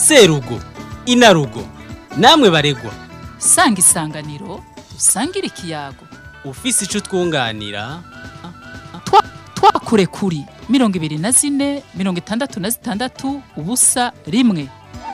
serugo inarugo namwe baregwa sanga isanganiro dusangire ikiyago ufise ico twunganira twa twakure kuri mirongo ibiri na zine mirongo itandatu na zitandatu ubusa rimwe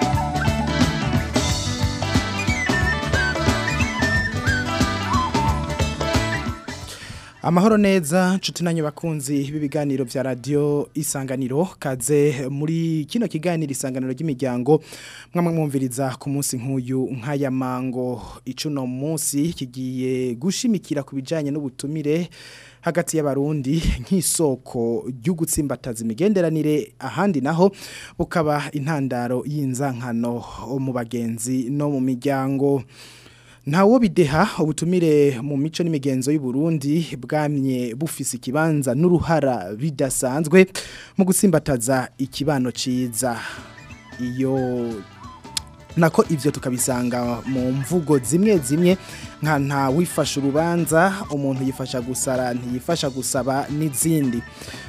Amahoro neza nshuti nanyu bakunzi b'ibiganiro vya radio isanganiro kaze muri kino kiganiro isanganiro ry'imiryango mwamwe mwumviriza ku munsi nk'uyu nk'aya mango icuno munsi kigiye gushimikira ku bijanye n'ubutumire hagati y'abarundi nk'isoko ry'ugutsimbataza imigenderanire ahandi naho bukaba intandaro y'inzankano mu bagenzi no mu miryango Ntawo bideha ubutumire mu mico n'imigenzo y'u Burundi bwamye bufise ikibanza n'uruhara bidasanzwe mu gutsimbataza ikibano ciza iyo nako ivyo tukabisanga mu mvugo zimwe zimwe nka nta wifasha urubanza umuntu yifasha gusara ntiyifasha gusaba n'izindi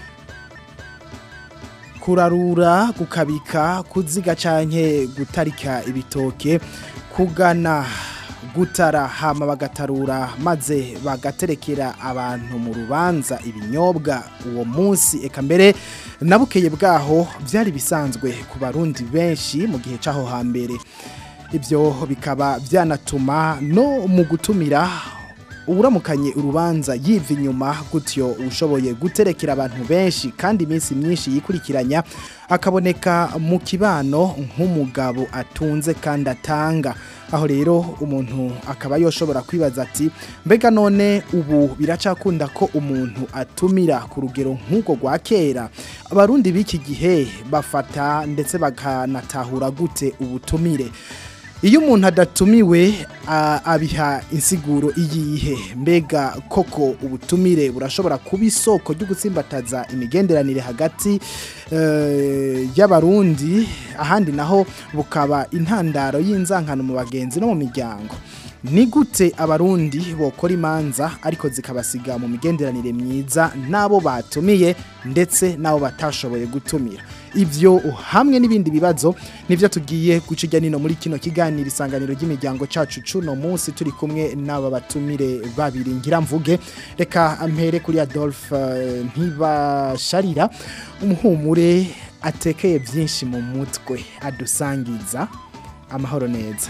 kurarura gukabika kuziga canke gutarika ibitoke kugana gutara hama bagatarura maze bagaterekera abantu mu rubanza ibinyobwa uwo munsi eka mbere nabukeye bwaho byari bisanzwe ku barundi benshi mu gihe cyaho hambere ibyo bikaba byanatuma no mu gutumira uburamukanye urubanza yiva inyuma gutyo ushoboye guterekera abantu benshi kandi iminsi myinshi yikurikiranya akaboneka mu kibano nk'umugabo atunze kandi atanga aho rero umuntu akaba yoshobora kwibaza ati mbega none ubu biracakunda ko umuntu atumira ku rugero nk'uko rwa kera abarundi b'iki gihe bafata ndetse bakanatahura gute ubutumire iyo umuntu adatumiwe abiha insiguro iyihe mbega koko ubutumire burashobora kuba isoko ryo gutsimbataza imigenderanire hagati y'abarundi ahandi naho bukaba intandaro y'inzankano mu bagenzi no mu miryango ni gute abarundi bokora imanza ariko zikabasiga mu migenderanire myiza n'abo batumiye ndetse n'abo batashoboye gutumira ibyo hamwe n'ibindi bibazo nibyo tugiye guca nino muri kino kiganiro isanganiro ry'imiryango cacu cuno munsi turi kumwe n'aba batumire babiri ngira mvuge reka mpere kuri Adolphe ntibasharira umuhumure atekeye byinshi mu mutwe adusangiza amahoro neza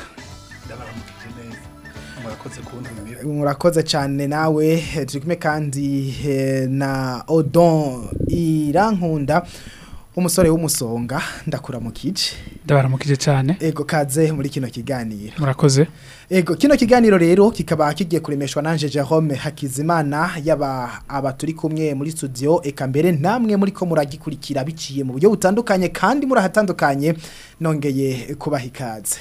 murakoze cyane nawe turi kumwe kandi na odon irankunda umusore w'umusonga ndakuramukije ndabaramukije cyane ego kaze muri kino kiganiro murakoze ego kino kiganiro rero kikaba kigiye kuremeshwa nanje Jerome Hakizimana yaba aba turi kumwe muri studio eka mbere namwe muri ko muragikurikira biciye mu buryo butandukanye kandi murahatandukanye nongeye kubaha ikaze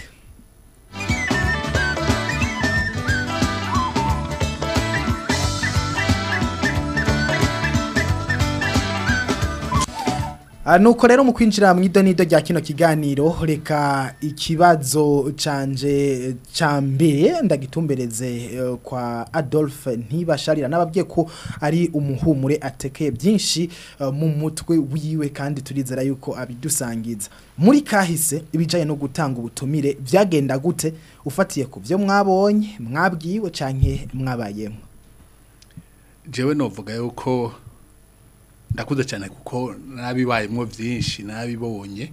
nuko rero mu kwinjira mu idonido rya kino kiganiro reka ikibazo canje cyambere ndagitumbereze kwa Adolphe ntibasharira nababwiye ko ari umuhumure atekeye byinshi mu mutwe wiwe kandi turizera yuko abidusangiza muri kahise ibijanye no gutanga ubutumire byagenda gute ufatiye ku byo mwabonye mwabwiwe canke mwabayemo jewe novuga yuko ndakuze cyane kuko nabibayemo byinshi nabibonye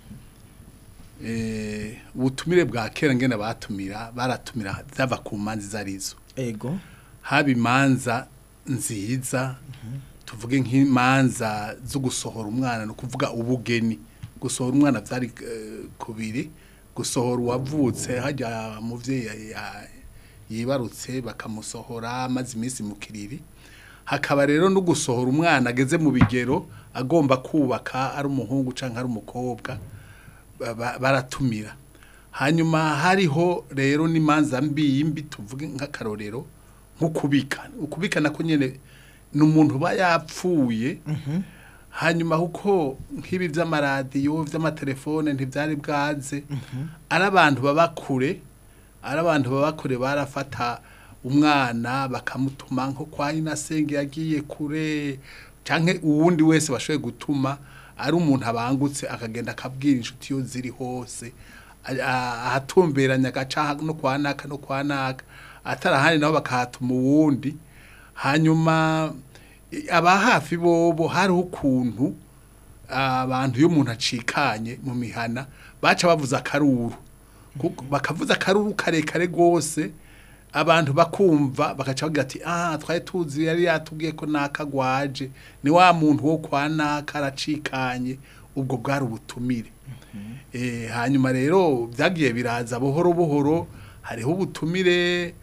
eh ubutumire bwa kera ngene batumira baratumira zava ku manzi zarizo ego haba imanza nziza tuvuge nk'imanza zo gusohora umwana no kuvuga ubugeni gusohora umwana byari kubiri gusohora uwavutse hajya muvyeyi yibarutse bakamusohora maze iminsi mu kiriri hakaba rero no gusohora umwana ageze mu bigero agomba kubaka ari umuhungu cyangwa ari umukobwa baratumira hanyuma hariho rero n'imanza mbi yimbi tuvuge nk'akarorero nko kubika ukubika nako nyine ni umuntu uba yapfuye hanyuma kuko nk'ibi by'amaradiyo by'amatelefone ntibyari bwaze ari abantu baba kure ari abantu baba kure barafata umwana bakamutuma nko kwa inasenge yagiye kure canke uwundi wese bashoboye gutuma ari umuntu abangutse akagenda akabwira inshuti yo ziri hose a- a- ahatumberanya agaca no kwa naka no kwa naka atarahandi nabo bakahatuma uwundi hanyuma i- aba hafi bobo hariho ukuntu abantu iyo umuntu acikanye mu mihana baca bavuza akaruru Kuko bakavuza akaruru karekare rwose abantu bakumva bagaca bagira ati ah twari tuzi yari yatubwiye ko nakagwaje ni wa muntu wo kwa naka aracikanye ubwo bwari ubutumire Eh, hanyuma rero byagiye biraza buhoro buhoro hariho ubutumire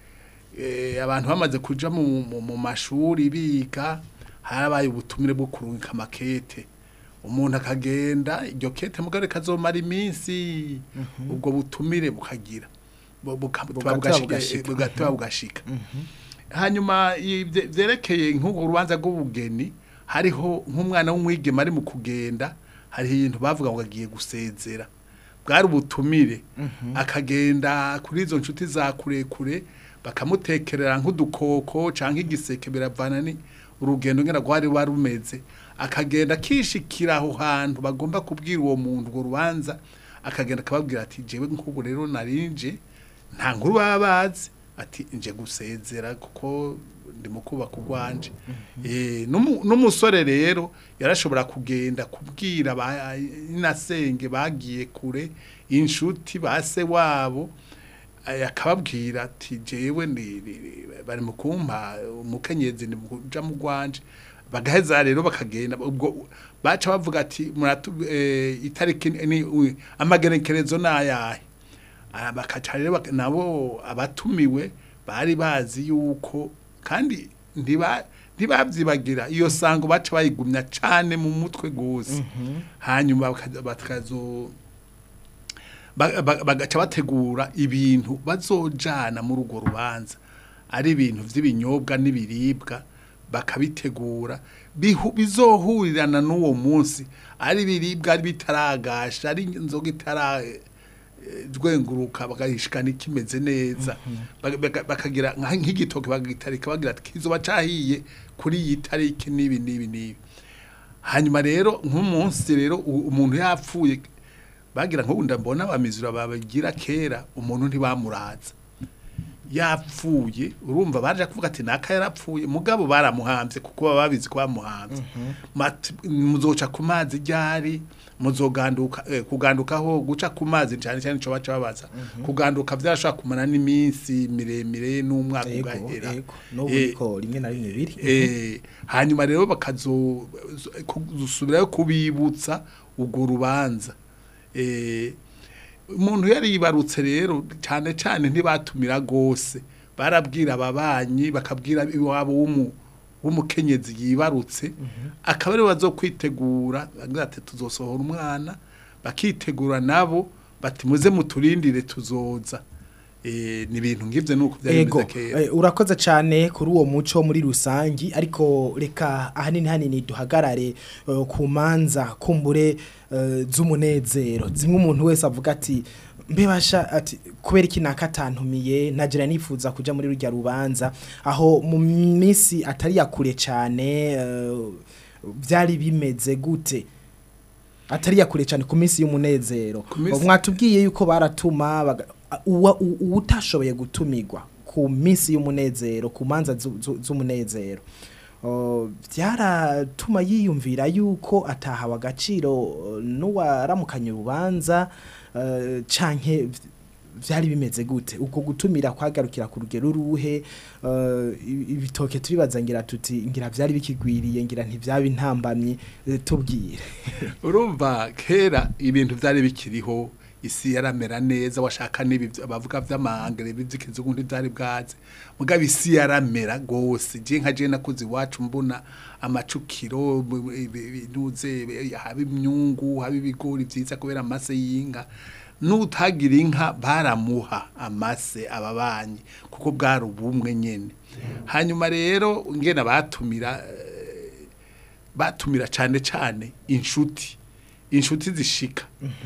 eh, abantu bamaze kuja mu, mu, mu mashuri biga harabaye ubutumire bwo kurungika makete umuntu akagenda iryo kete mugare kazomara iminsi ubwo butumire bukagira Bu- buka- Bugateba bugashika- bugashika. bugateba bugashika hanyuma ibye- vyerekeye nk'urwo rubanza rw'ubugeni hariho nk'umwana w'umwigeme ari mu kugenda hariho ibintu bavuga ngo agiye gusezera bwari ubutumire akagenda kuri izo nshuti za kurekure bakamutekerera nk'udukoko canke igiseke biravana ni urugendo ngena rwari warumeze akagenda akishikira aho hantu bagomba kubwira uwo muntu urwo rubanza akagenda akababwira ati jewe nk'ubu rero narinje nta nkuru baba bazi ati nje gusezera kuko ndi mu kubaka urwanje Eh, n'umu- n'umusore rero yarashobora kugenda kubwira ba inasenge bagiye kure inshuti base wabo eh, akababwira ati jewe ndi- ndi- ndi- bari mu kumpa umukenyezi ni muja mu rwanje bagaheza rero bakagenda ubwo baca bavuga ati muratu eh, itariki ni u- amagenekerezo nayahe Ah, bakaca rero bak- nabo abatumiwe bari bazi yuko kandi ntiba ntibabyibagira iyo sango baca bayigumya cane mu mutwe gose hanyuma bakaza- bakazo ba- ba- bagaca bategura ibintu bazojana muri urwo rubanza ari ibintu vy'ibinyobwa n'ibiribwa bakabitegura bihu- bizohurirana n'uwo munsi ari ibiribwa ari bitaragasha ari inzoga itara rwenguruka bagahishikana ikimeze neza Baga- baga- bakagira nka- nk'igitoke bagitarika bagira ati kizoba cahiye kuri iyi tariki n'ibi n'ibi n'ibi hanyuma rero nk'umunsi rero u- umuntu yapfuye bagira nk'ubu ndabona abamizura babagira kera umuntu ntibamuraza yapfuye urumva baje kuvuga ati naka yarapfuye mugabo baramuhambye kuko baba babizi ko bamuhambye Mati- muzoca ku mazi ryari muzoganduka eh, kugandukaho guca ku mazi cyane cyane cyo baca babaza kuganduka byarashobora kumara n'iminsi miremire n'umwaka Ego, ugahera ego. N'ubu Eh, niko rimwe na rimwe biri. Eh, hanyuma rero bakazosubirayo kubibutsa urwo rubanza Eh, umuntu yari yibarutse rero cyane cyane ntibatumira gose barabwira ababanyi bakabwira iwabo w'umu w'umukenyezi yibarutse akaba ariwe bazokwitegura bagira ati tuzosohora umwana bakitegura nabo bati muze muturindire tuzoza eh, ni ibintu ngivyo nuko byari Ego, bimeze kera eh, urakoze cyane kuri uwo muco muri rusangi ariko reka ahanini hanini duhagarare eh, ku manza kumbure eh, z'umunezero zimwe umuntu wese avuga ati mbebasha ati kubera iki nakatantumiye nagira nifuza kuja muri rujya rubanza aho mu minsi atari yakure cyane eh, byari bimeze gute atari yakure cyane ku minsi y'umunezero Ku minsi- mwatubwiye yuko baratuma baga- uwa- u- uwutashoboye gutumirwa ku minsi y'umunezero ku manza zu- zu- z'umunezero Oh, byaratuma yiyumvira yuko atahawe agaciro eh, n'uwaramukanye urubanza eh, canke byari bimeze gute ubwo gutumira kwagarukira ku rugero ruhe eh, ibi- ibitoke turibaza ngira tuti ngira byari bikigwiriye ngira ntibyaba intambamyi eh, tubwire urumva kera ibintu byari bikiriho isi yaramera neza washaka n'ibi vy- bavuga vy'amahangere bizikizungu ntivyari bwaze mugabo isi yaramera gose je nka je nakuze iwacu mbona amacukiro bu- ibi- binuze ibi- haba imyungu haba ibigori vyiza kubera amase y'inka n'utagira inka baramuha amase ababanyi kuko bwari ubumwe nyene hanyuma rero ngena batumira batumira cyane cyane inshuti inshuti zishika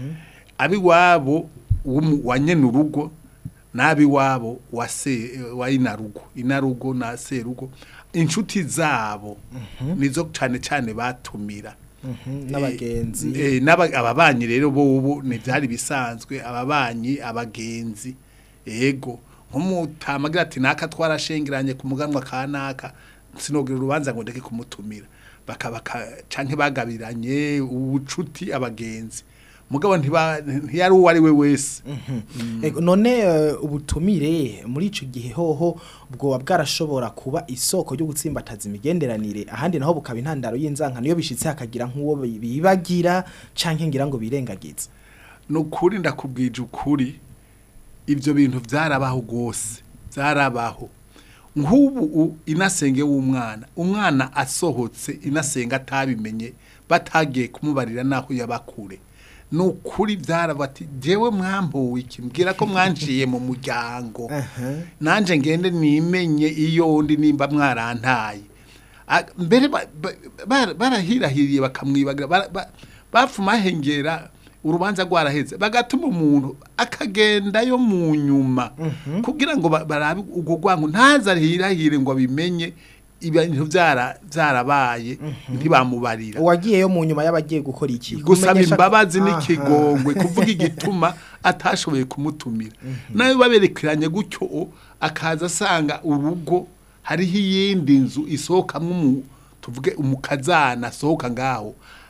abiwabo w'umu- wa nyene urugo n'abiwabo wa se wa inarugo inarugo na serugo inshuti zabo nizo cyane cyane batumira n'abagenzi Eh, n'aba- ababanyi rero bobo ntibyari bisanzwe ababanyi abagenzi ego nk'umutamagira ati naka twarashengeranye ku muganwa ka naka sinogira urubanza ngo ndeke kumutumira bakabaka canke bagabiranye ubucuti abagenzi mugabo ntiba ntiyari uwo ari we wese Ego, none eh, ubutumire muri ico gihe hoho bwoba bwarashobora kuba isoko ryo gutsimbataza imigenderanire ahandi naho bukaba intandaro y'inzankano iyo bishitse hakagira nk'uwo bi- bibagira canke ngira ngo birengagize ni ukuri ndakubwije ukuri ibyo bintu byarabaho rwose byarabaho nk'ubu u- inasenge w'umwana umwana asohotse inasenga atabimenye batagiye kumubarira n'aho yabakure ni ukuri byaraba ati jyewe mwambuwe iki mbwira ko mwanciye mu muryango nanjye ngende nimenye iyo ndi nimba mwarantaye Ah, mbere ba- ba- ba- barahirahiriye bakamwibagira bara- ba- bapfuma hengera urubanza rwaraheze bagatuma umuntu akagendayo mu nyuma kugira ngo ba- barabe ubwo rwango ntazarihirahire ngo abimenye ibintu byara- byarabaye ntibamubarira uwagiyeyo mu nyuma y'abagiye gukora iki gusaba Kumenyesha- imbabazi Aha. n'ikigongwe kuvuga igituma atashoboye kumutumira nawe baberekeranye gutyo o, akaza asanga urugo hariho iyindi nzu isohokamwo umu- tuvuge umukazana asohoka ngaho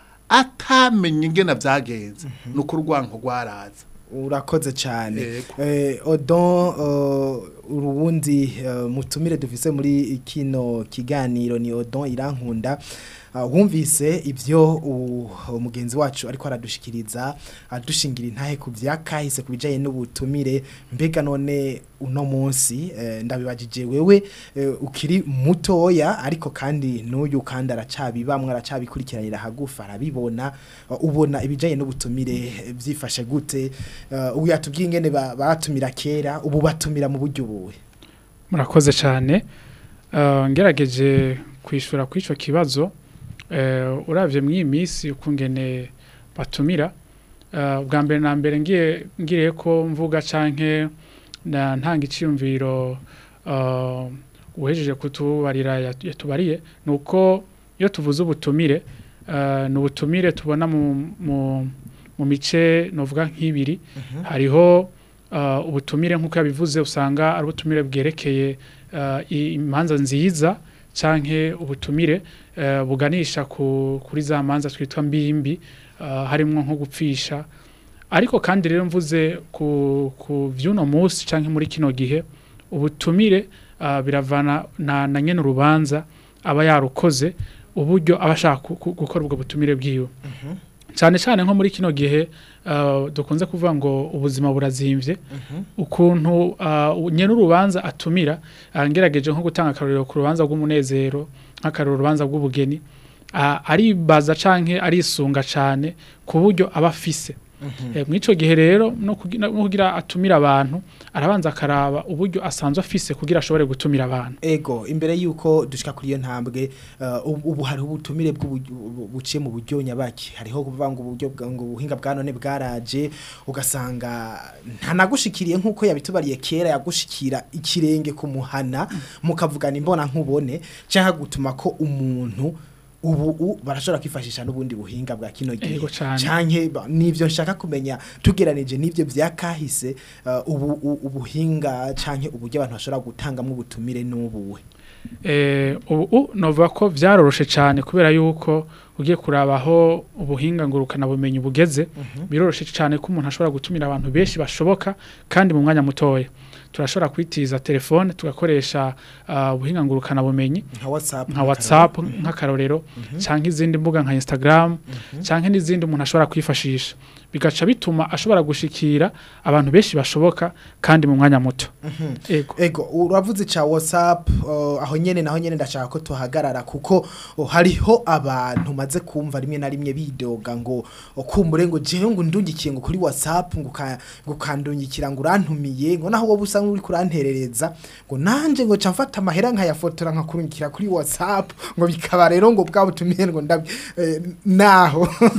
atamenye ingena byagenze nuko urwango rwaraza urakoze cyane Yego. eh, odon uh, urubundi uh, mutumire dufise muri kino kiganiro ni odon irankunda uh, wumvise ibyo u- umugenzi wacu ariko aradushikiriza adushingira intahe ku vyakahise ku bijanye n'ubutumire mbega none uno munsi eh, ndabibajije wewe eh, ukiri mutoya ariko kandi n'uyu kandi aracabibamwe aracabikurikiranira hagufa arabibona uh, ubona ibijanye n'ubutumire eh, vyifashe gute uh, ubu yatubwiye ingene ba- batumira kera ubu batumira mu buryo buwe murakoze cyane Eh, ngerageje kwishura kuri icyo kibazo eh, uravye mu iyi minsi ukungene batumira eh, bwa mbere na mbere ngiye ngiriye ko mvuga canke na ntanga iciyumviro eh, uhejeje kutubarira yat- yatubariye nuko iyo tuvuze ubutumire eh, ni ubutumire tubona mu, mu, mu mice novuga nk'ibiri hariho uh, ubutumire nk'uko yabivuze usanga ari ubutumire bwerekeye uh, i- imanza nziza canke ubutumire uh, buganisha ku, kuri za manza twitwa mbimbi uh, harimwo nko gupfisha ariko kandi rero mvuze ku, ku vy'uno munsi canke muri kino gihe ubutumire uh, biravana na, na nyene urubanza aba yarukoze uburyo aba ashaka ku- ku- gukora ubwo butumire bwiwe cyane cyane nko muri kino gihe uh, dukunze kuvuga ngo ubuzima burazimvye ukuntu uh, nyene urubanza atumira uh, ngerageje nko gutanga akarorero ku rubanza rw'umunezero nk'akarorero urubanza rw'ubugeni uh, aribaza canke arisunga cane ku buryo aba afise Eh, mw'ico gihe rero no kugi- no kugira atumira abantu arabanza akaraba uburyo asanzwe afise kugira ashobore gutumira abantu ego imbere yuko dushika kuri iyo ntambwe uh, ubu ubu hariho ubutumire bw'ubu- buciye mu buryo nyabaki hariho kuvuga ngo uburyo bwa- ngo ubuhinga bwa none bwaraje ugasanga ntanagushikiriye nk'uko yabitubariye kera yagushikira ikirenge ku muhana mukavugana imbona nkubone cyangwa gutuma ko umuntu ubu u- barashobora kwifashisha n'ubundi buhinga bwa kino gihe Ego cane. canke ba- nivyo nshaka kumenya tugeranije n'ivyo vyakahise uh, ubu u- ubuhinga canke uburyo abantu bashobora gutangamwo ubutumire n'ubuwe Eh, ubu novuga ko vyaroroshe cyane kubera yuko ugiye kurabaho ubuhinga ngurukana bumenyi bugeze biroroshe cyane ko umuntu ashobora gutumira abantu benshi bashoboka kandi mu mwanya mutoya turashobora kwitiza telefone tugakoresha uh, ubuhinga ngurukana bumenyi nka WhatsApp nka WhatsApp nk'akarorero canke izindi mbuga nka Instagram canke n'izindi umuntu ashobora kwifashisha bigaca bituma ashobora gushikira abantu benshi bashoboka kandi mu mwanya muto ego Ego uravuze cha WhatsApp uh, aho nyene naho nyene ndashaka ko tuhagarara kuko uh, hariho abantu maze kumva rimwe na rimwe bidoga ngo uh, kumbure ngo jewe ngo ndungikiye ngo kuri WhatsApp ngo ka- ngo kandungikira ngo urantumiye ngo naho wowe usa nk'uri kuranterereza ngo nanje ngo ca mfata amahera nkayafotora nkakurungikira kuri WhatsApp ngo bikaba rero ngo bwa butumiye ngo ndab eh, naho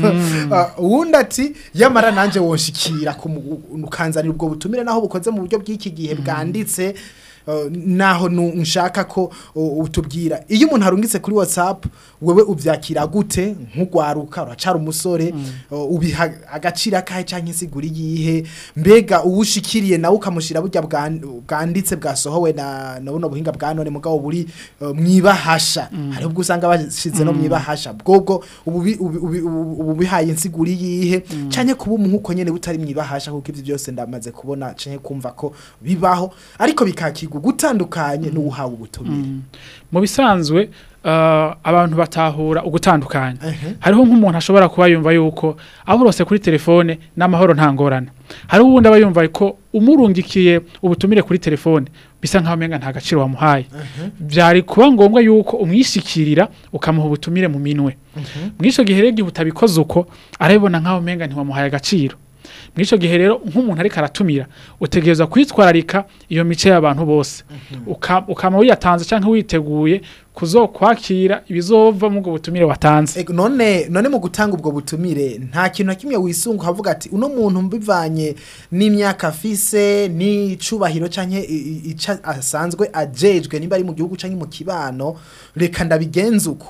Uh, uwundi ati yamara nanje wonshikira ukanzanira ubwo butumire naho bukoze mu buryo bw'iki gihe bwanditse uh, naho nu- nshaka ko uh, utubwira iyo umuntu arungitse kuri WhatsApp wewe uvyakira gute nk'ugwaruka uracara umusore uh, ubiha agaciro akahe canke insiguri yihe mbega uwushikiriye nawe ukamushira burya bwan- bwanditse bwasohowe na na buno buhinga bwa none mugabo buri uh, mwibahasha hari ubwo usanga bashize no mwibahasha bwobwo ubu bi- ubu- ubu- ubu- ubu bihaye insiguri yihe canke kuba umuhuko nyene butari mwibahasha kuko ivyo byose ndamaze kubona canke kumva ko bibaho ariko bikakirwa gutandukanye n'uhawe ubutumire mu bisanzwe uh, abantu batahura ugutandukanya Ehe. hariho nk'umuntu ashobora kuba yumva yuko aburose kuri telefone n'amahoro nta ngorane hariho uwundi aba yumva ko umurungikiye ubutumire kuri telefone bisa nkaho umenga nta gaciro wamuhaye byari kuba ngombwa yuko umwishikirira ukamuha ubutumire mu minwe mw'ico gihe rero igihe utabikoze uko arabibona nkaho umenga ntiwamuhaye agaciro mw'ico gihe rero nk'umuntu ariko aratumira utegereza kwitwararika iyo mice y'abantu bose Uka- ukama wiyatanze canke witeguye kuzokwakira ibizova mu bwo butumire watanze Ego, none none mu gutanga ubwo butumire nta kintu na kimwe wisunga ukavuga ati uno muntu mbivanye n'imyaka afise n'icubahiro canke i- i- ica asanzwe ajejwe nimba ari mu gihugu canke mu kibano reka ndabigenza uko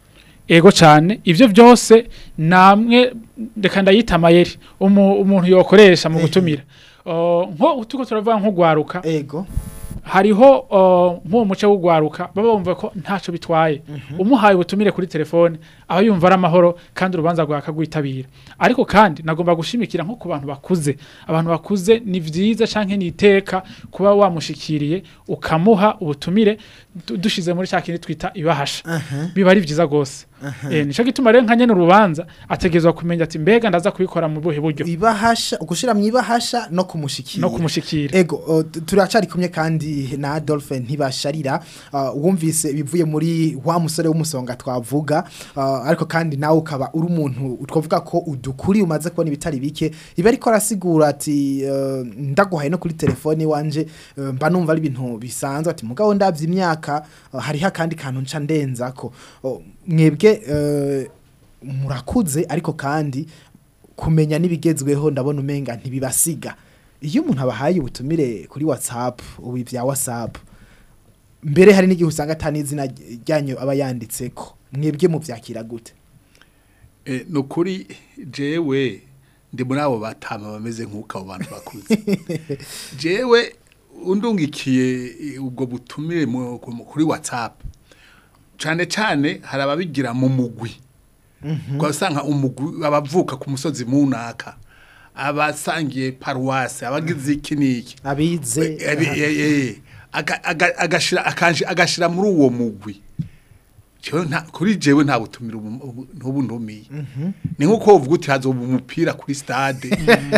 ego cane ivyo byose namwe reka ndayita amayeri umu- umuntu yokoresha mu Ehe. gutumira Uh, nko tuko turavuga nko gwaruka ego hariho uh, nk'uwo muce w'ugwaruka baba bumva ko ntaco bitwaye umuhaye ubutumire kuri telefone aba yumva ari amahoro kandi urubanza rwakagwitabira ariko kandi nagomba gushimikira nko ku bantu bakuze abantu bakuze ni vyiza canke ni iteka kuba wamushikiriye ukamuha ubutumire du- dushize muri ca kindi twita ibahasha biba ari vyiza gose eh nico gituma rero nka nyene urubanza ategerezwa kumenya ati mbega ndaza kubikora mu buhe buryo ibahasha ugushira mu ibahasha no kumushikira no kumushikira Ego, uh, tu- turacari kumwe kandi na Adolphe ntibasharira uh, wumvise bivuye muri wa musore w'umusonga twavuga uh, ariko kandi nawe ukaba uri umuntu twavuga ko udukuri umaze kubona ibitari bike iba ariko arasigura ati uh, ndaguhaye no kuri telefone wanje uh, mba numva ari ibintu bisanzwe ati mugabo ndavye imyaka uh, hariho akandi kantu nca ndenzako uh, mwebwe uh, murakuze ariko kandi kumenya n'ibigezweho ndabona umenga ntibibasiga iyo umuntu abahaye ubutumire kuri whatsapp ubu bya whatsapp mbere hari n'igihe usanga atani izina ryanyu aba yanditseko mwebwe muvyakira gute Eh, ni ukuri jewe ndi muri abo batama bameze nk'uko abo bantu bakuze jewe undungikiye eh, ubwo butumire mu- ku- kuri whatsapp cyane cyane hari ababigira mu mugwi ugasanga umugwi abavuka ku musozi munaka abasangiye paruwasi abagize iki n'iki abize Eh, eh, eh, eh, aga- aga- agashira akanji agashira muri uwo mugwi jewe nta kuri jewe nta butumira ubu- ubu- ntubu ntumiye ni nkuko uvuga uti hazoba umupira kuri stade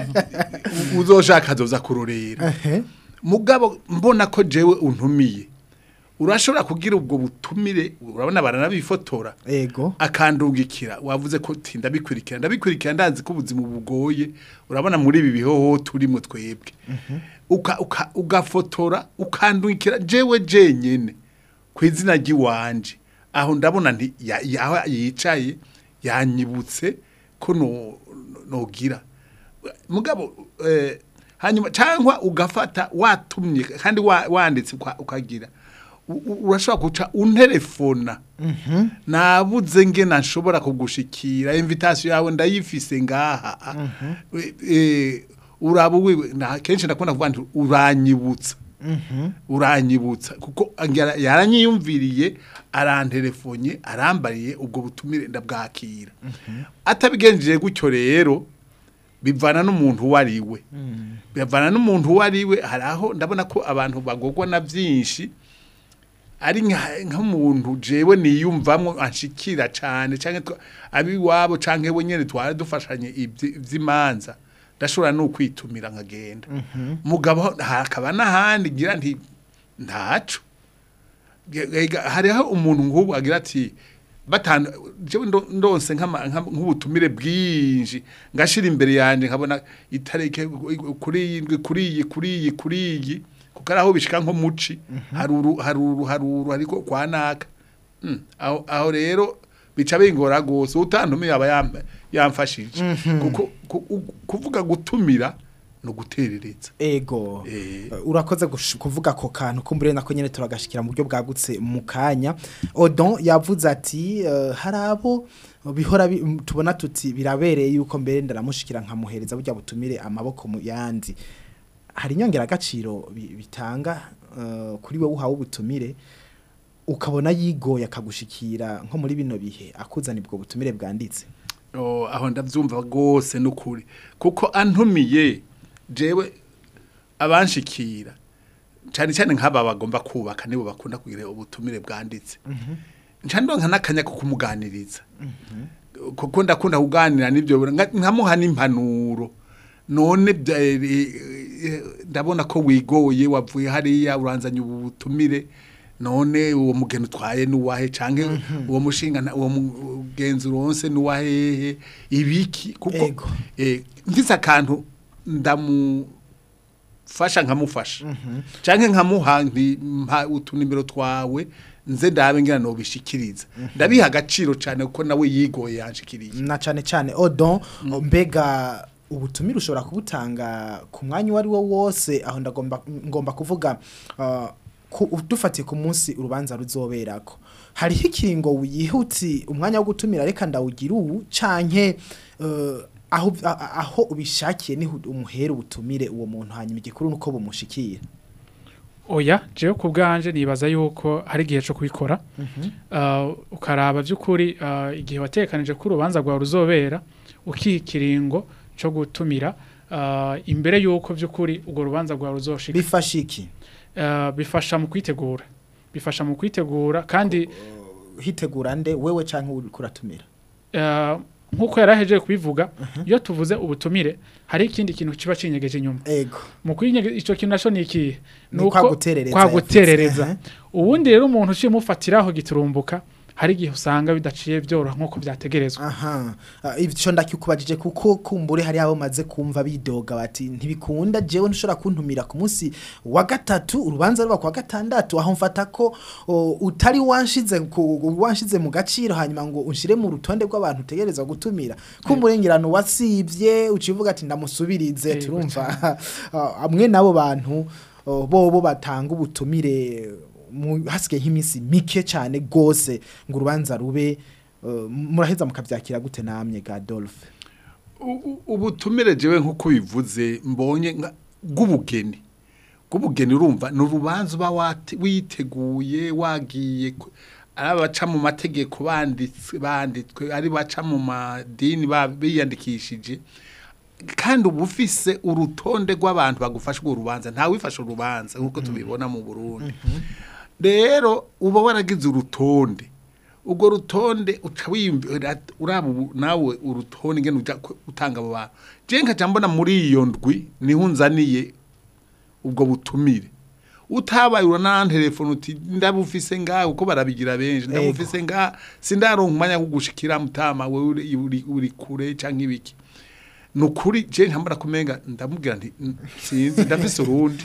U- uzoshaka azoza kurorera Ehe. mugabo mbona ko jewe untumiye urashobora kugira ubwo butumire urabona baranabifotora ego akandungikira wavuze ko ti ndabikurikira ndabikurikira ndazi ko ubuzima bugoye urabona muri ibi bihoho turimo twebwe uka, uka, ugafotora ukandungikira jewe jenyene ku izina ry'iwanje aho ndabona nti ya- ya- aho yicaye yanyibutse ko no- no- nogira mugabo eh, hanyuma cyangwa ugafata watumye kandi wa- wanditse uka- ukagira u- u- urashobora guca unterefona nabuze nge nashobora kugushikira invitation yawe ndayifise ngaha Eh, eh, uraba wiwe na kenshi ndakunda kuvuga nti uranyibutsa uranyibutsa kuko angera- yaranyiyumviriye aranterefonye arambariye ubwo butumire ndabwakira atabigenjeje gutyo rero bivana n'umuntu uwo ari we bivana n'umuntu uwo ari we hari aho ndabona ko abantu bagogwa na byinshi ari nka- nk'umuntu jewe niyumvamwo anshikira cyane cyangwa twa- abiwabo cyangwa we nyine twari dufashanye ibyi- iby'imanza ndashobora no kwitumira nkagenda mugabo hakaba n'ahandi ngira nti ntaco Ge- ega- hariho umuntu nk'ubu agira ati batanu jewe ndo- ndonse nk'ama- nk'ama- nk'ubutumire bwinshi ngashira imbere yanjye nkabona itareke kuri iyi ndwi, kuri iyi kuri iyi kuri iyi kuko ari aho bishika nko muci haruru haruru haruru ariko kwa naka Mm, aho aho rero bica bingora gose utantumiye aba yam- yamfashije kuko ku- u- kuvuga gutumira no guterereza ego Eh. Uh, urakoze gush- kuvuga ako kantu kumbure nako nyene turagashikira mu buryo bwagutse mu kanya odon yavuze ati uh, hari abo bihora bi- m- tubona tuti birabereye yuko mbere ndaramushikira nkamuhereza burya butumire amaboko mu yandi hari inyongera agaciro bitanga uh, kuri wewe uhawe ubutumire ukabona yigoye akagushikira nko muri bino bihe akuzana ubwo butumire bwanditse Oh, aho ndavyumva gose nukuri kuko antumiye jewe abanshikira cyane cyane nk'aba bagomba kubaka nibo bakunda kugira ubutumire bwanditse nca ndonka n'akanya ko kumuganiriza kuko ndakunda kuganira n'ibyo nka- nkamuha n'impanuro none bya- eh, eh, ndabona ko wigoye wavuye hariya uranzanye ubu butumire none uwo mugeni utwaye nuwahe canke uwo mushinga nta- uwo mugenzi uronse nuwahehe ibiki kuko Ego. eh, mfise akantu ndamu fasha nkamufasha canke nkamuha nti mpa utunimero twawe nze ndabe ngira no bishikiriza ndabiha agaciro cane kuko nawe yigoye yanshikiriye na cyane cyane odon mbega ubutumire ushobora kubutanga ku mwanya uwo ari wo wose aho ndagomba ngomba kuvuga uh, ku- dufatiye ku munsi urubanza ruzoberako hariho ikingo wihuti umwanya wo gutumira reka ndawugira ubu canke uh, aho a- a- aho ubishakiye niho umuhera ubutumire uwo muntu hanyuma igikuru nuko bumushikira oya jewe ku bwanje nibaza yuko hari igihe cyo kubikora uh, ukaraba by'ukuri uh, igihe watekanije ko urubanza rwawe ruzobera ukikiringo cyo gutumira uh, imbere yuko by'ukuri urwo rubanza rwawe ruzoshika bifasha iki uh, bifasha mu kwitegura bifasha mu kwitegura kandi hitegura nde wewe canke uri kuratumira uh, nk'uko yarahejeje kubivuga iyo tuvuze ubutumire hari ikindi kintu kiba cinyegeje inyuma ego mu kwinyege ico kintu naco ni ikihe Ni kwa guterereza kwa yavuze. guterereza Aha. ubundi rero umuntu uciye mufatiraho giturumbuka hari igihe usanga bidaciye byoroha nk'uko byategerezwa aha Ah, ivyo ndakikubajije kuko kumbure hari abo maze kumva bidoga bati ntibikunda jewe ntushobora kuntumira ku munsi wa gatatu urubanza ruba kwa gatandatu aho mfata ko o, utari wanshize ku- wanshize mu gaciro hanyuma ngo unshire mu rutonde rw'abantu utegerezwa gutumira kumurengirano wasivye ucivuga ati ndamusubirize Yego turumva ah, amwe nabo bantu oh, bobo batanga ubutumire mu- hasigaye nk'iminsi mike cyane gose ngo urubanza rube uh, muraheza mukabyakira gute namye ga Dolphe U- u- ubutumire jewe nk'uko bivuze mbonye nka- bw'ubugeni bw'ubugeni urumva ni urubanza uba wate- witeguye wagiye ku- ari abaca mu mategeko banditswe banditswe ari baca mu madini ba- biyandikishije kandi uba ufise urutonde rw'abantu bagufasha urwo rubanza ntawe wifashe urubanza nk'uko tubibona mu burundi rero uba waragize urutonde urwo rutonde uca wiyumvira uraba ubu- nawe urutonde ngene uja ku- utanga abo bantu je nkaca mbona muri iyo ndwi niho unzaniye ubwo butumire utabaye uranana telefone uti ndabufise ngaha kuko barabigira benshi ndabufise ngaha sindaronka umwanya wo kugushikira mutama we uri, uri, uri kure canke ibiki nukuri je nkambara kumenga ndamubwira nti "N- sinzi ndafise urundi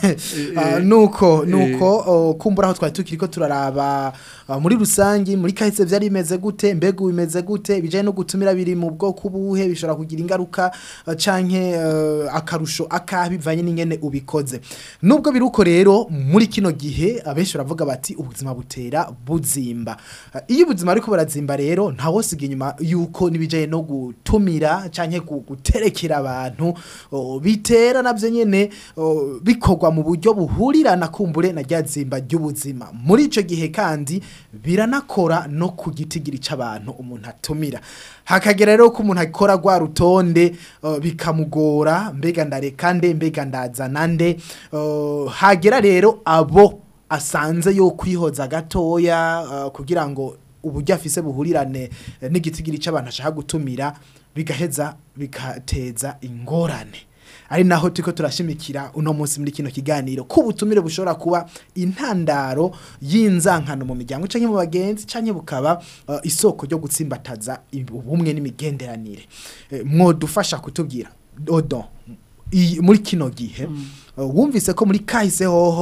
Ah, nuko nuko oh, kumbura aho twari tukiri ko turaraba ah, muri rusangi muri kahise byari bimeze gute mbega ubu bimeze gute bijanye no gutumira biri mu bwoko buhe bishobora kugira ingaruka ah, canke eh, akarusho akaha bivanye n'ingene ubikoze nubwo biri uko rero muri kino gihe abenshi baravuga bati ubuzima butera buzimba Ah, iyo ubuzima ariko burazimba rero ntawosiga inyuma yuko nibijanye no gutumira canke gu- guterekera abantu oh, bitera navyo nyene oh, bikorwa mu buryo buhurirana kumbure na ryazimba ry'ubuzima muri ico gihe kandi biranakora no ku gitigiri c'abantu umuntu atumira hakagera rero ko umuntu akora rwa rutonde uh, bikamugora mbega ndareka nde mbega ndazana nde uh, hagera rero abo asanze yo kwihoza gatoya uh, kugira ngo uburyo afise buhurirane eh, n'igitigiri c'abantu ashaka gutumira bigaheza bigateza ingorane ari naho turiko turashimikira uno munsi muri kino kiganiro ko ubutumire bushobora kuba intandaro y'inzankano mu miryango canke mu bagenzi canke bukaba uh, isoko ryo gutsimbataza ubumwe n'imigenderanire Eh, mwodufasha kutubwira odo i- muri kino gihe uh, wumvise ko muri kahise hoho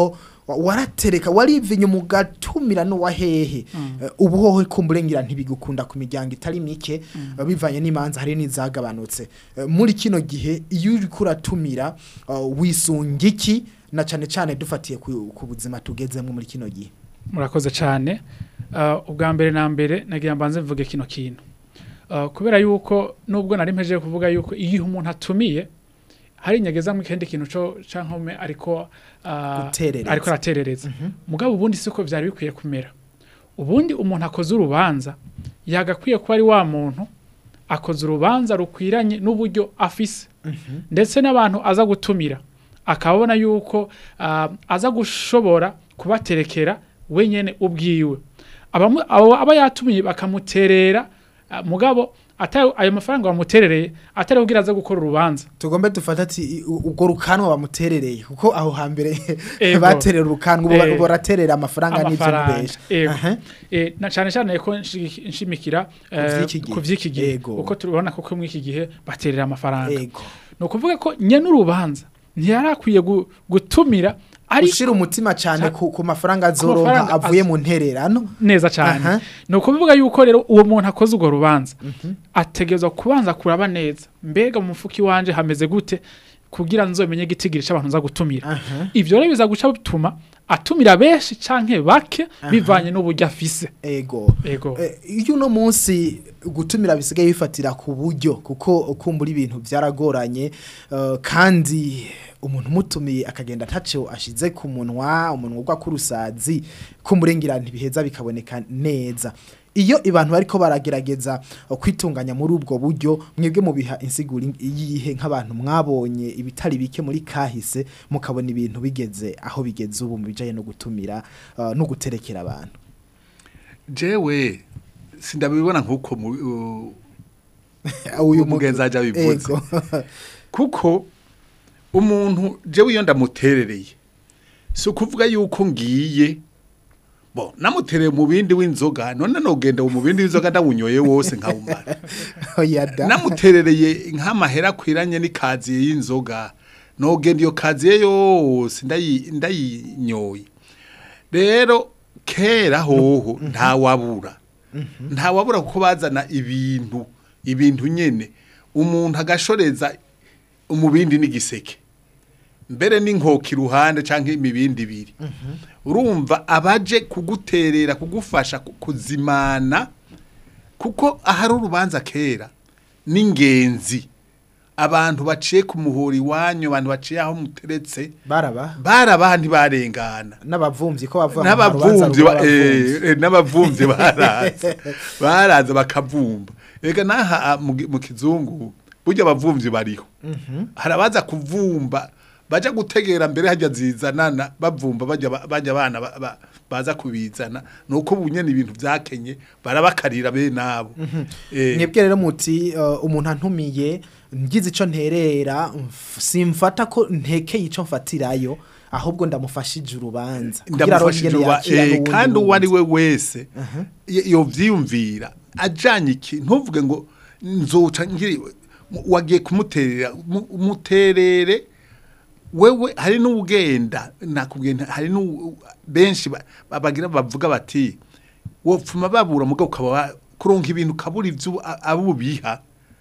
wa- waratereka warivinye mu gatumira no wahehe Eh, ubu hoho kumburengira ntibigukunda ku miryango itari mike eh, bivanye n'imanza hari n'izagabanutse Eh, muri kino gihe iyo uri kuratumira eh, wisunga iki na cane cane dufatiye ku ku buzima tugezemo muri kino gihe murakoze cyane Uh, ubwa mbere na mbere nagira mbanze mvuge kino kintu Uh, kubera yuko nubwo nari mpejeje kuvuga yuko iyo umuntu atumiye hari inyegeza mu kindi kintu cyo cankome ariko uh, Guterereza. ariko araterereza mugabo ubundi siko vyari bikwiye kumera ubundi umuntu akoze urubanza yagakwiye kuba ari wa muntu akoze urubanza rukwiranye n'uburyo afise ndetse n'abantu aza gutumira akabona yuko ah, aza gushobora kubaterekera wenyene ubwiwe Abamu- abo aba yatumiye bakamuterera ah, mugabo atari ayo mafaranga bamuterereye atari kugira aza gukora urubanza tugombe dufata ati i- u- ubwo rukanwa bamuterereye kuko aho hambere Ego. baterera urukanwa ubu Eh, ubu baraterera amafaranga n'ivyo amafaranga mubesha Ego. Aha. Eh, na cyane cyane ko nshi- nshimikira eh, vy'iki gihe. ku vy'iki gihe Ego. uko tubona ko muri iki gihe baterera amafaranga ego ni ukuvuga ko nyene urubanza ntiyari akwiye gu- gutumira ariko ushira umutima cyane ku, ku mafaranga azoronka mafaranga avuye az- mu ntererano neza cyane Aha. ni ukuvuga yuko rero uwo muntu akoze urwo rubanza ategerezwa kubanza kuraba neza mbega mu mufuka iwanje hameze gute kugira nzomenye igitigiri cy'abantu nza gutumira Aha. ivyo rero biza guca bituma atumira benshi canke bake bivanye n'uburyo afise ego ego Eh, iyo uno munsi gutumira bisigaye bifatira ku buryo kuko kumbura ibintu byaragoranye eh, kandi umuntu umutumiye akagenda ataco ashize ku munwa umunwa ugwa k'urusazi kumurengera ntibiheza bikaboneka neza iyo abantu bariko baragerageza eh, kwitunganya muri ubwo buryo mwebwe mubiha insiguri yihe nk'abantu mwabonye ibitari bike muri kahise mukabona ibintu bigeze aho bigeze ubu mu bijanye no gutumira eh, no guterekera abantu jewe sindabibona nk'uko mu- u- uyu umugenzi aja abivuze Ego. kuko umuntu jewe iyo ndamuterereye si ukuvuga yuko ngiye bo namutereye mu bindi w'inzoga none nogenda mu bindi w'inzoga ndawunyoye wose nkawumara Oya da. namuterereye nk'amahera akwiranye n'ikaziye y'inzoga nogenda iyo kaziye yose ndayi- ndayinyoye rero kera hoho ntawabura ntawabura kuko bazana ibintu ibintu nyene umuntu agashoreza umubindi n'igiseke mbere n'inkoki iruhande cyangwa imibindi ibiri urumva abaje kuguterera kugufasha ku- kuzimana kuko ahari urubanza kera n'ingenzi abantu baciye ku muhuri iwanyu abantu baciye aho muteretse baraba barabaha ntibarengana n'abavumvyi ko bavuga ngo n'abavumvyi urubanza ba- rw'abavumvyi. eh, eh, n'abavumvyi baraza baraza bakavumba ega naha ah, mu gi- mu kizungu burya abavumvyi bariho hari abaza kuvumba baja gutegera mbere hajya zizanana bavumba bajya ba- bajya abana ba- ba- baza kubizana nuko bunyene ibintu vyakenye barabakarira be nabo Eh, mwebwe rero muti uh, umuntu antumiye ngize ico nterera mf- simfata ko ntekeye ico mfatirayo ahubwo ndamufashije urubanza kugira ndamufashije arongere uba yakira eh, n'uwundi kandi uwo ari wundi. we wese y- yovyiyumvira ajanye iki ntuvuge ngo nzoca ngiri mu- wagiye kumuterera mu- umuterere wewe hari n'ugenda nakubwiye nta- hari n'u benshi ba- ba- bagira bavuga bati wopfuma babura mugabo ukaba wa- kuronka ibintu kabura ivyo a- abubiha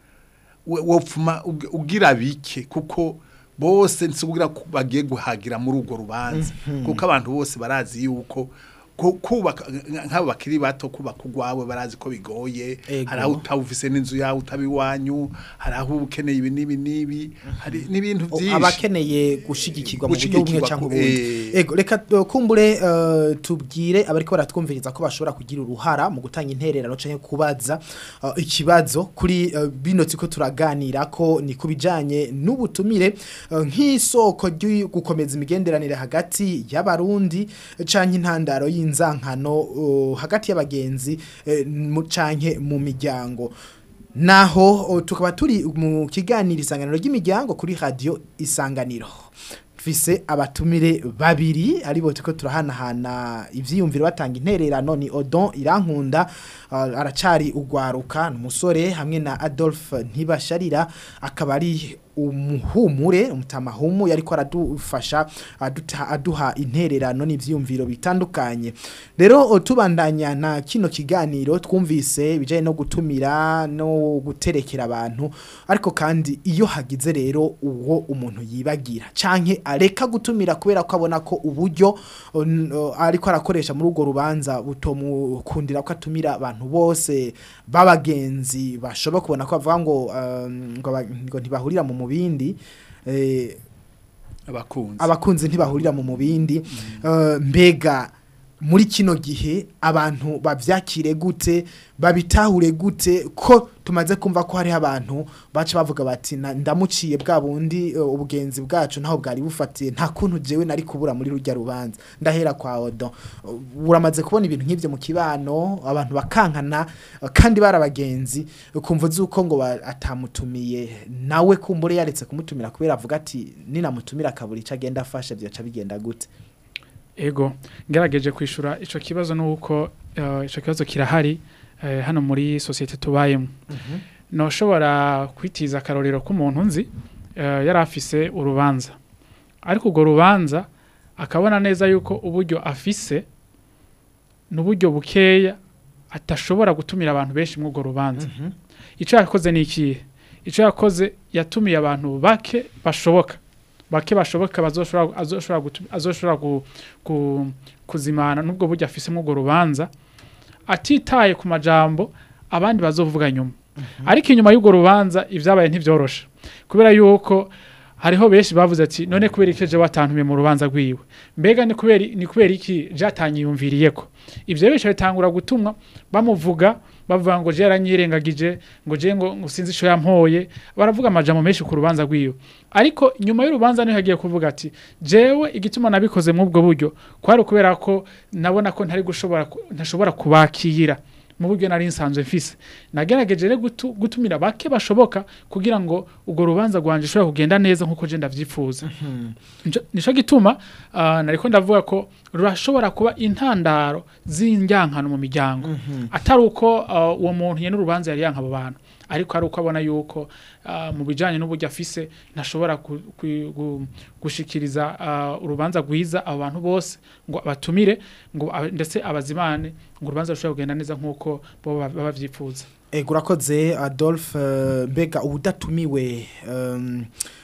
we- wopfuma ug- ugira bike kuko bose nsubira ku- bagiye guhagira muri urwo rubanza kuko abantu bose barazi yuko ku- kubaka nk'abo bakiri bato kubaka urwawe barazi ko bigoye Ego. hari aho utawufise n'inzu yawe utaba iwanyu hari aho uba ukeneye ibi n'ibi n'ibi hari n'ibintu O, byinshi abakeneye gushigikirwa mu buryo bumwe Gushigikirwa cyangwa ku- ubundi eh. ego reka uh, kumbure uh, tubwire abariko baratwumviriza ko bashobora kugira uruhara mu gutanga intererano canke kubaza uh, ikibazo kuri uh, bino tiko turaganira ko ni kubijanye n'ubutumire uh, nk'isoko ryo gukomeza imigenderanire hagati y'abarundi canke intandaro y'inzankano uh, hagati y'abagenzi eh, mu- canke mu miryango naho o, tukaba turi mu kiganiro isanganiro ry'imiryango kuri radio isanganiro fise abatumire babiri aribo tuko turahanahana ivyiyumviro batanga intererano ni Odon Irankunda uh, aracari ugwaruka n'umusore hamwe na Adolphe Ntibasharira akaba ari umuhumure umutamahumu yariko aradufasha aduta, aduha intererano n'ivyumviro bitandukanye rero o, tubandanya na kino kiganiro twumvise ibijanye no gutumira no guterekera abantu ariko kandi iyo hagize rero uwo umuntu yibagira canke areka gutumira kubera ko abona ko uburyo o, n- o, ariko arakoresha muri urwo rubanza butomukundira ko atumira abantu bose b'abagenzi bashobora kubona ko bavuga ngo um, ngo, aba- ngo ntibahurira mu mubindi eh, abakunzi abakunzi ntibahurira mu mubindi Eh, mbega muri kino gihe abantu bavyakire gute babitahure gute ko tumaze kumva ko hari abantu baca bavuga bati "Na- ndamuciye bwa bundi eh, ubugenzi bwacu ntaho bwari bufatiye nta kuntu jewe nari kubura muri rujya rubanza ndahera kwa odo Uh, uramaze kubona ibintu nk'ivyo mu kibano abantu bakankana eh, kandi bari abagenzi ukumva zuko ngo ba- atamutumiye nawe kumbure yaretse kumutumira kubera avuga ati ninamutumira akabura ico agenda afasha vyaca bigenda gute ego ngerageje kwishura ico kibazo nuko uh, ico kibazo kirahari uh, hano muri societe tubayemo noshobora kwitiza akarorero k'umuntu nzi uh, yari afise urubanza ariko urwo rubanza akabona neza yuko uburyo afise n'uburyo bukeya atashobora gutumira abantu benshi muri urwo rubanza icyo yakoze ni ikihe icyo yakoze yatumiye abantu bake bashoboka bake bashoboka bazoshobora azoshobora gutu- azoshobora gu- ku- kuzimana n'ubwo buryo afise muri urwo rubanza atitaye ku majambo abandi bazovuga nyuma ariko inyuma y'urwo rubanza ibyabaye ntibyoroshe kubera yuko hariho benshi bavuze ati none kubera iki je watantumiye mu rubanza rwiwe mbega ni kubera ni kubera iki je atanyiyumviriyeko ivyo benshi bitangura gutumwa bamuvuga bavuga ngo je yaranyirengagije ngo je ngo ngo sinzi ico yampoye baravuga amajambo menshi ku rubanza rwiwe ariko nyuma y'urubanza niho yagiye kuvuga ati jewe igituma nabikoze mu ubwo buryo kwari ukubera ko nabona ko ntari gushobora ku- ntashobora kubakira mu buryo nari nsanzwe mfise nagerageje rero gutu, gutumira bake bashoboka kugira ngo urwo rubanza rwanje ushobora kugenda neza nk'uko je ndavyifuza Nico- nico gituma uh, nariko ndavuga ko rurashobora kuba intandaro z'indyankano mu miryango atari uko uh, uwo muntu yene urubanza yari yanka abo bantu ariko ari uko abona yuko uh, mu bijanye n'uburyo afise ntashobora ku- ku- gu- gushikiriza uh, urubanza rwiza abo bantu bose ngo abatumire ngo aba- ndetse abazimane ngo urubanza rushobora kugenda neza nk'uko bo baba bavyifuza Ego urakoze Adolphe eh, mbega ubudatumiwe um,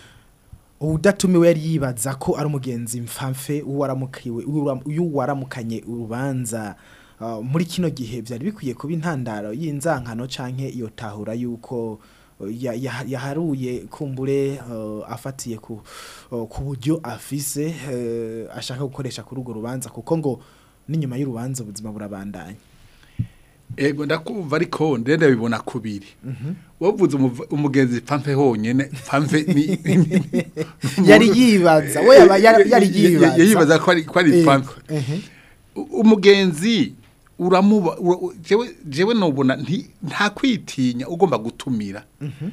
ubudatumiwe yari yibaza ko ari umugenzi mfamfe uwaramukiwe uwaramukanye urubanza uh, muri kino gihe byari bikwiye kuba intandaro y'inzankano canke iyo tahura yuko uh, ya- ya- yaharuye kumbure uh, afatiye ku uh, ku buryo afise uh, ashaka gukoresha kuri urwo rubanza kuko ngo n'inyuma y'urubanza ubuzima burabandanya ego ndakumva ariko ndende bibona kubiri wavuze umuv- umugenzi pampe honyene pampe ni ni- yari yibaza we yaba yari yari Ya- ya- yibaza yibaza ko ari ko ari Ego, pampe ehe. U- umugenzi uramuba ura- u- jewe jewe nobona nti- nta kwitinya ugomba gutumira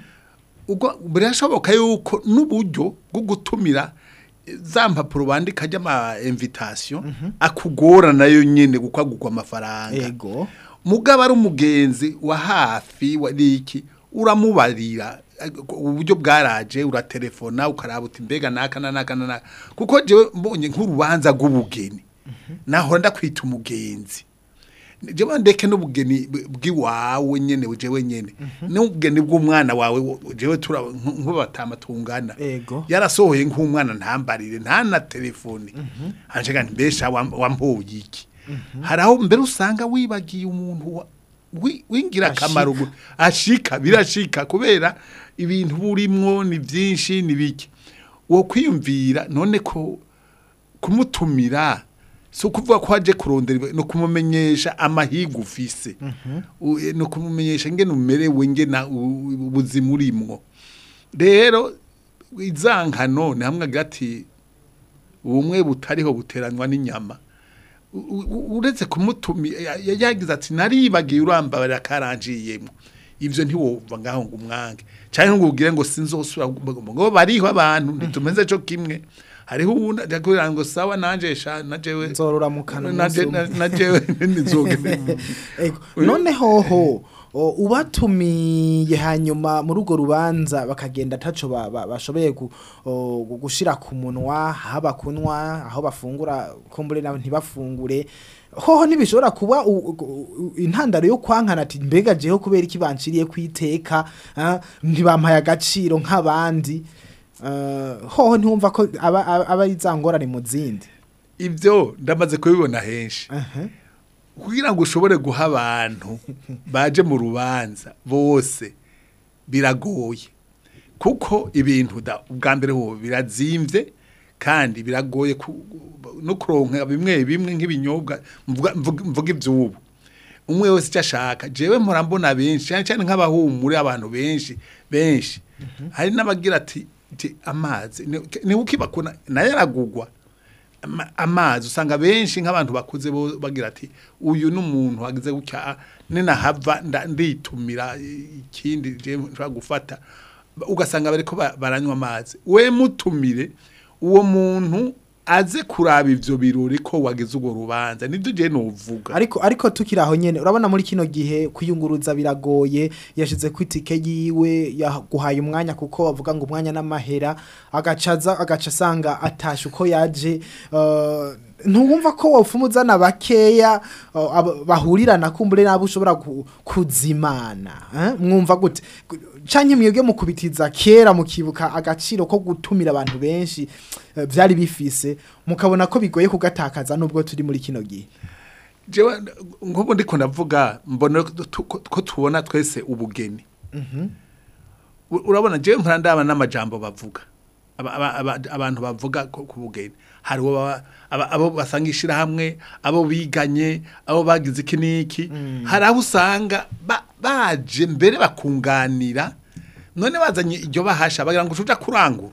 ubwo birashoboka yuko n'uburyo bwo gutumira eh, za mpapuro bandika ry'ama invitation akugora nayo nyene gukagurwa amafaranga ego mugabo ari umugenzi wa hafi wa niki uramubarira eh, uburyo bwaraje uratelefona ukaraba uti mbega naka na naka na naka kuko jewe mbonye nk'urubanza rw'ubugeni nahora ndakwita umugenzi jewe ndeke n'ubugeni bw- bw'iwawe nyene jewe nyene n'ubugeni bw'umwana wawe wo- jewe tura nk'ubatama tungana ego yarasohoye nk'umwana ntambarire nta na telefone hanjega nti mbesha wam- wampoye iki hari aho mbere usanga wibagiye umuntu wa- wi- wingira akamaro gu- ashika birashika kubera ibintu burimwo ni byinshi ni bike wo kwiyumvira none ko kumutumira si ukuvuga ko waje kurondera ibi- ni ukumumenyesha amahiga ufise U- ni ukumumenyesha ngene umerewe ngena u- ubuzima urimwo rero izankano ni hamwe gati ubumwe butariho buteranywa n'inyama U- u- uretse kumutumi ya- ya- yagize ati naribagiye urambabarira karanjiyemo ivyo ntiwumva ngaho ngo umwange cyane ngo ubwire ngo sinzosubira gu- ngo bariho abantu ntitumeze cyo kimwe hariho uwundi ajya kubwira ngo sawa nanje sha najewe nzorora mu kanwa naje umunsi umwe. najewe nizogene Ego. none hoho o, ubatumiye hanyuma muri urwo rubanza bakagenda ataco ba- ba- bashoboye gu- o, gu- gushira ku munwa aho bakunwa aho bafungura kumbure nabo ntibafungure hoho ntibishobora kuba u- u- u- intandaro yo kwankana ati mbega jeho kubera iki banciriye kwiteka ah, ntibampaye agaciro nk'abandi Ah, hoho ntiwumva ko aba aba- aba ari za ngorane mu zindi ibyo ndamaze kubibona henshi Aha. kugira ngo ushobore guha abantu baje mu rubanza bose biragoye kuko ibintu da ubwa mbere ho birazimvye kandi biragoye ku- no kuronka bimwe bimwe nk'ibinyobwa mvuga mvuga- mvuga ivy'ubu umwe wese icyo ashaka jewe mpora mbona benshi cyane cyane nk'abahumure abantu benshi benshi hari n'abagira ati ati amazi ni- ni ukibakuna nayo aragugwa ama- amazi usanga benshi nk'abantu bakuze bo bagira ati uyu ni umuntu wagize gutya ninahava nda- nditumira ikindi je nshobora gufata ugasanga bariko ba- baranywa amazi we mutumire uwo muntu aze kuraba ivyo birori ko wagize urwo rubanza nibyo je novuga ariko ariko tukiri aho nyene urabona muri kino gihe kwiyunguruza biragoye yashize ku itike yiwe yaguhaye umwanya kuko bavuga ngo umwanya n'amahera agacaza agaca asanga atashe uko yaje uh, ntuwumva ko wopfuma uzana bakeya uh, aba- bahurirana kumbure nabo ushobora ku- kuzimana eh? mwumva gute Gu- canke mwebwe mukubitiza kera mukibuka agaciro ko gutumira abantu benshi eh, vyari bifise mukabona ko bigoye kugatakaza nubwo turi muri kino gihe jewe nk'ubu ndiko ndavuga mbona tu- ko ko tubona twese ubugeni U- urabona jewe mpora ndaba n'amajambo bavuga Aba- aba- aba- abantu bavuga ko- ku bugeni hari uwo baba- aba- abo basangisha hamwe abo biganye abo bagize iki n'iki hari aho usanga ba- baje mbere bakunganira none bazanye iryo bahasha bagira ngo ucuja kurangura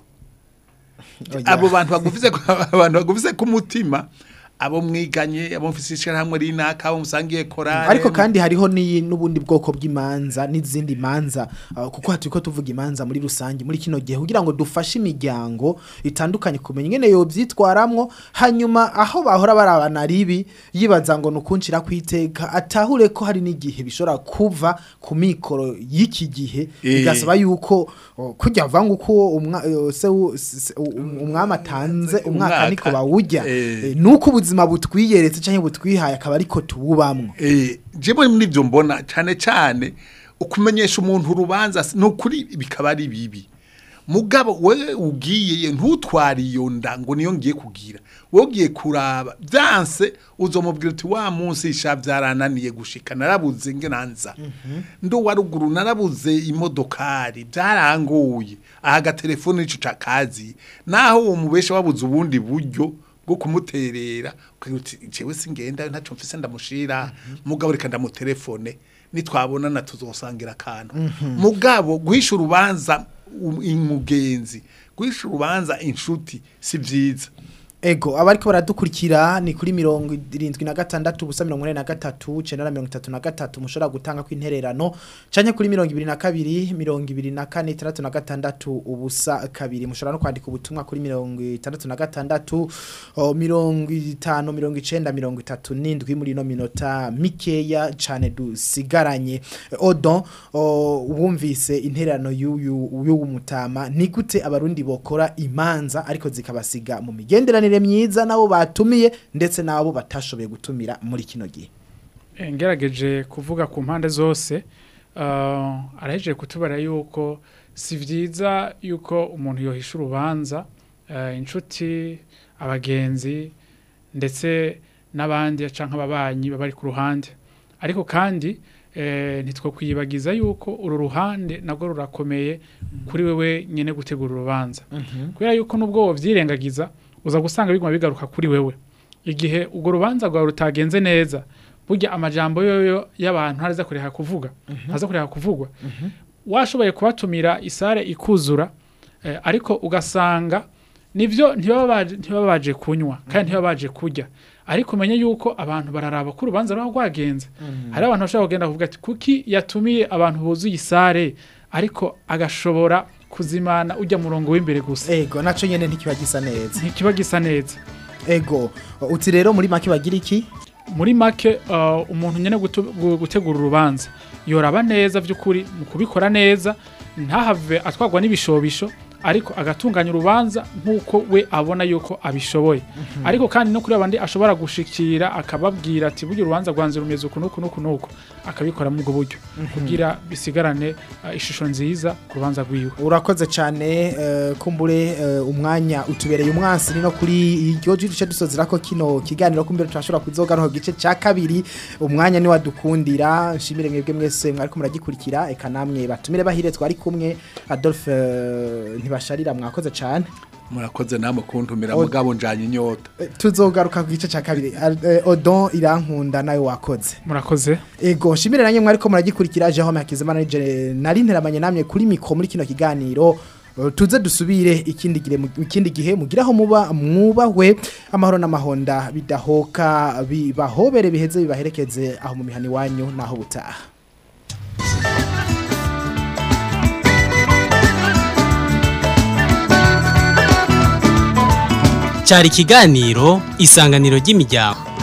Oya. abo bantu bagufise ku- abantu bagufise ku mutima abo mwiganye abo mfise ishyirahamwe rinaka abo musangiye korale ariko kandi hariho ni n'ubundi bwoko bw'imanza n'izindi manza uh, kuko hatu ko tuvuga imanza muri rusange muri kino gihe kugira ngo dufashe imiryango itandukanye kumenya ingene yo byitwaramwo hanyuma aho bahora barabana ribi yibaza ngo nukunshira kwiteka atahure ko hari n'igihe bishobora kuva ku mikoro y'iki gihe Eh. bigasaba yuko uh, kujya vanga uko umwa, uh, se u- se- u- umwami atanze umwaka Umwaka. niko bawujya Eh. Eh, nuko ubuzima butwiyeretse canke butwihaye akaba ariko tububamwo Eh, jewe muri ibyo mbona cyane cyane ukumenyesha umuntu urubanza si- ni ukuri bikaba ari bibi mugabo we ugiye ntutware iyo nda ngo niyo ngiye kugira wowe ugiye kuraba byanse uzomubwira uti wa munsi sha byarananiye gushika narabuze ngenanza ndo wa ruguru narabuze imodokari byarangoye aha agatelefone nico cakazi naho uwo mubesha wabuze ubundi buryo bwo kumuterera ukagira uti jewe singenda ntaco mfise ndamushira mugabo reka ndamutelefone nitwabonana tuzosangira akantu mugabo guhisha urubanza um- umugenzi guhisha urubanza inshuti si vyiza Ego abariko baradukurikira ni kuri mirongo irindwi na gatandatu ubusa mirongo ine na gatatu cenda na mirongo itatu na gatatu mushobora gutanga kw'intererano canke kuri mirongo ibiri na kabiri mirongo ibiri na kane itandatu na gatandatu ubusa kabiri mushobora no kwandika ubutumwa kuri mirongo itandatu na gatandatu o, mirongo itanu mirongo icenda mirongo itatu n'indwi muri ino minota mikeya cane dusigaranye odon o, wumvise intererano y'uyu y'uwu mutama ni gute abarundi bokora imanza ariko zikabasiga mu migenderanire myiza nabo batumiye ndetse nabo batashoboye gutumira muri kino gihe Eh, ngerageje kuvuga ku mpande zose uh, arahejeje kutubara yuko si vyiza yuko umuntu yohisha urubanza uh, inshuti abagenzi ndetse n'abandi canke ababanyi baba bari ku ruhande ariko kandi eh, ntitwo kwiyibagiza yuko uru ruhande nabwo rurakomeye kuri wewe nyene gutegura urubanza kubera yuko nubwo wovyirengagiza uza gusanga biguma bigaruka kuri wewe igihe urwo rubanza rwawe rutagenze neza burya amajambo yoyo y'abantu ntaraza kureka kuvuga ntaza kureka kuvugwa washoboye kubatumira isare ikuzura eh, ariko ugasanga nivyo ntibaba baje- ntibaba baje kunywa kandi ntibaba baje kurya ariko umenye yuko abantu bararaba ko urubanza ruba rwagenze hari abantu bashobora kugenda kuvuga ati kuki yatumiye abantu buzuye isare ariko agashobora kuzimana ujya murongo w'imbere gusa ego naco nyene ntikiba gisa neza ntikiba gisa neza ego uti rero muri make bagira iki muri make uh, umuntu nyene gutu- gu- gutegura urubanza yoraba neza vy'ukuri mu kubikora neza ntahave atwagwa n'ibishobisho ariko agatunganya urubanza nk'uko we abona yuko abishoboye ariko kandi no kuri abandi ashobora gushikira akababwira ati burya urubanza rwanze rumeze uku n'uku n'uku n'uku akabikora muri ubwo buryo kugira bisigarane uh, ishusho nziza ku rubanza rwiwe urakoze cyane eh, kumbure eh, umwanya utubereye umwansi ni no kuri iryo jice dusozera ko kino kiganiro kumbere turashobora kuzogaruka ku gice cya kabiri umwanya ni wadukundira nshimire mwebwe mwese mwariko muragikurikira eka namwe batumire bahire twari kumwe Adolphe eh, ntibasharira mwakoze cyane murakoze namwe kuntumira O- mugabo njanye inyota Eh, tuzogaruka ku gice cya kabiri Eh, Odon irankunda nawe wakoze murakoze Ego nshimire nanjye mwariko muragikurikira Jerome Hakizimana nije nari nteramanye namwe kuri mikro muri kino kiganiro Uh, tuze dusubire ikindi gihe mu- ikindi gihe mugiraho muba mwubahwe amahoro n'amahonda bidahoka bibahobere biheze bibaherekeze aho mu mihani wanyu naho butaha cyari ikiganiro isanganiro ry'imiryango